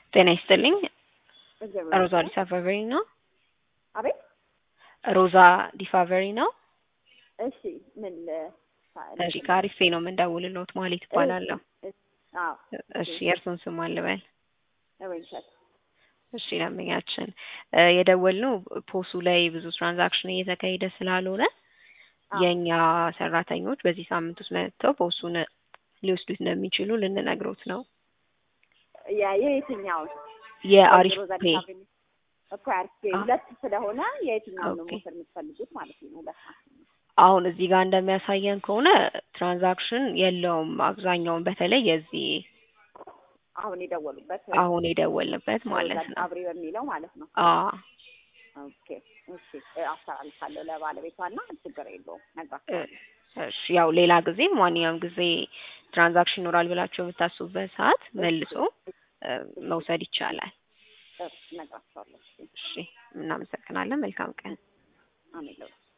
ጤና ይስጥልኝ። እግዚአብሔር ሮዛ ይመስገን። ዲፋቨሪ ነው። አቤት ሮዛ ዲፋቨሪ ነው። እሺ ምን ል- እሺ ከአሪፌ ነው የምንደውልልዎት ማለት ይባላለሁ። አዎ እሺ የእርሱን ስም አልበል። ወይንሸት እሺ ደንበኛችን እ የደወልነው ፖሱ ላይ ብዙ ትራንዛክሽን እየተካሄደ ስላልሆነ አዎ። የእኛ ሰራተኞች በዚህ ሳምንት ውስጥ መጥተው ፖሱን ሊወስዱት እንደሚችሉ ልንነግሮት ነው። ያ የየትኛውን የአሪፍ ሮዛ ፔ ዲፋብሪ እኮ አሪፍ ፔ አዎ። ሁለት ስለሆነ የየትኛውን ነው ኦኬ። መውሰድ የምትፈልጉት ማለት ነው? ሁለት ናቸው። አሁን እዚህ ጋር እንደሚያሳየን ከሆነ ትራንዛክሽን የለውም። አብዛኛውን በተለይ የዚህ አሁን የደወሉበት አሁን የደወልንበት ማለት ሮዛ ነው። ዲፋብሪ በሚለው ማለት ነው። አዎ ኦኬ እሺ እ አስተላልፋለሁ ለባለቤቷና ችግር የለውም እ ነግራቸዋለሁ። እሺ ያው ሌላ ጊዜ ማንኛውም ጊዜ ትራንዛክሽን ይኖራል ብላችሁ የምታስቡበት ሰዓት መልሶ እ መውሰድ ይቻላል። እሺ ነግራቸዋለሁ። እሺ እሺ እናመሰግናለን። መልካም ቀን። አሜን ለሁላችሁ።